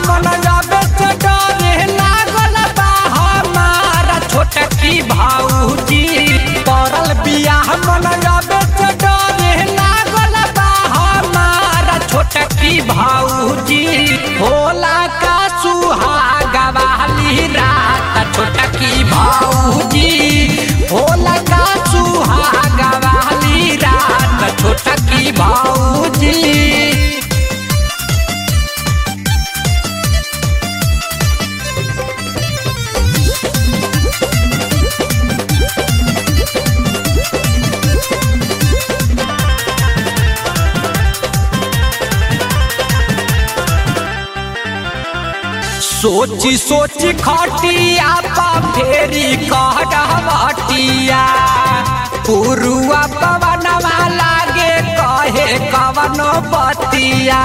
मन जाबे से डरे लागल बा हमारा छोटा की भाऊजी पड़ल बियाह मन जाबे से डरे लागल बा हमारा छोटा की भाऊजी होला का सुहागा वाली रात छोटा की भाऊजी होला का सुहागा वाली रात छोटा की भाऊजी सोची सोची खटिया पा फेरी कहटिया पुरुआ पवनवा लागे कहे कवनो बतिया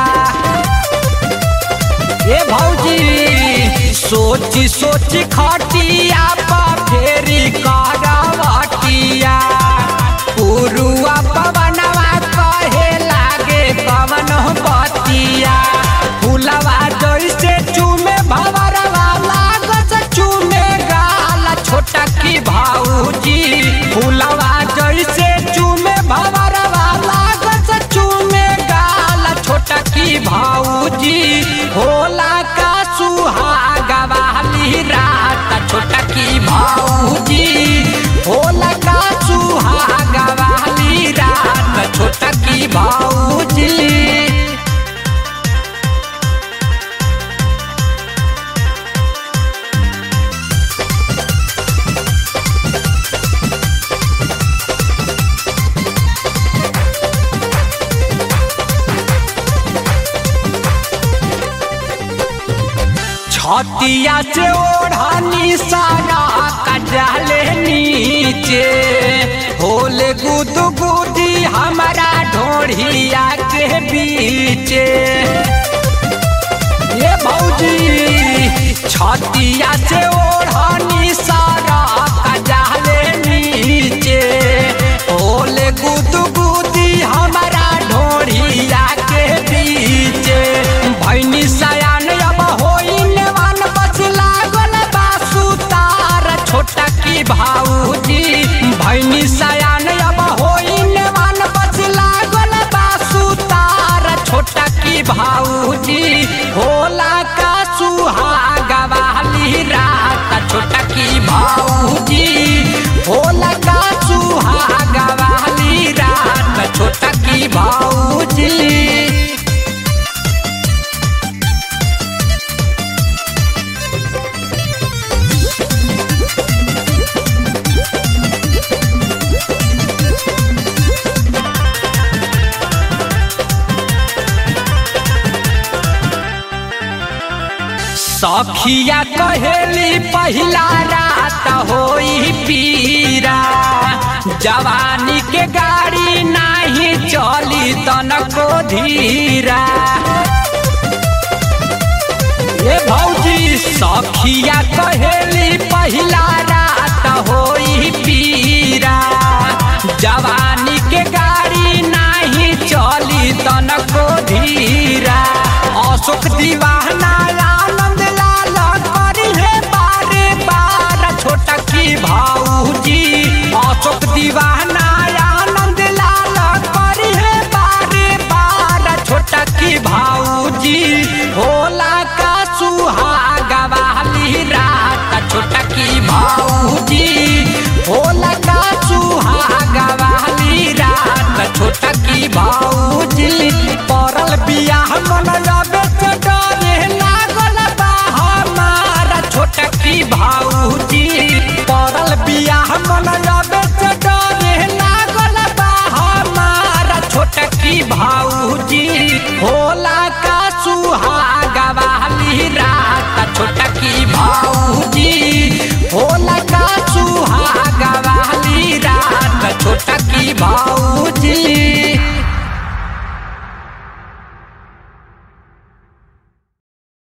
ए भौजी सोची सोची खटिया पा फेरी कहटिया पुरुआ पवनवा कहे लागे कवनो बतिया फुलवा जैसे चूमे भवरवा लागत चूमे गाल छोटा की भाऊजी फुलवा जैसे चूमे भवरवा लागत चूमे गाल छोटा की भाऊजी होला का सुहागा वाली रात छोटा की भाऊजी होला का सुहागा वाली रात छोटा की भाऊजी छतिया से ओढ़नी सारा कजाले नीचे होले गुद गुदी हमारा ढोढ़िया के बीचे ये भौजी छतिया से ओढ़नी सारा कजाले नीचे होले गुद गुदी हमारा ढोढ़िया के बीचे भैनी सयान अब होइन वन बस लागल बा सुतार छोटा की भाऊजी भैनी सयान अब होइन वन बस लागल बा सुतार छोटा की भाऊजी होला का सुहागा वाली रात छोटा की भाऊजी होला का सुहागा वाली रात छोटा की भाऊजी सखिया कहेली पहिला रात होई पीरा जवानी के गाड़ी नाही चली तनको धीरा ये भौजी सखिया कहेली पहिला रात होई पीरा जवानी के गाड़ी नाही चली तनको धीरा अशोक दीवाना आनंद लाल करी है बारे बार छोटा की भाऊजी अशोक दीवाना आनंद लाल करी है बारे बार छोटा की भाऊजी होला का सुहागा वाली रात छोटा की भाऊजी होला का सुहागा वाली रात छोटा की भाऊजी पड़ल बियाह मन जाबे से डरे लागल बा हमारा छोटा की भाऊजी पड़ल बियाह मन जाबे से डरे लागल बा हमारा छोटा की भाऊजी होला का सुहागा वाली रात छोटा की भाऊजी होला का सुहागा वाली रात छोटा की भाऊजी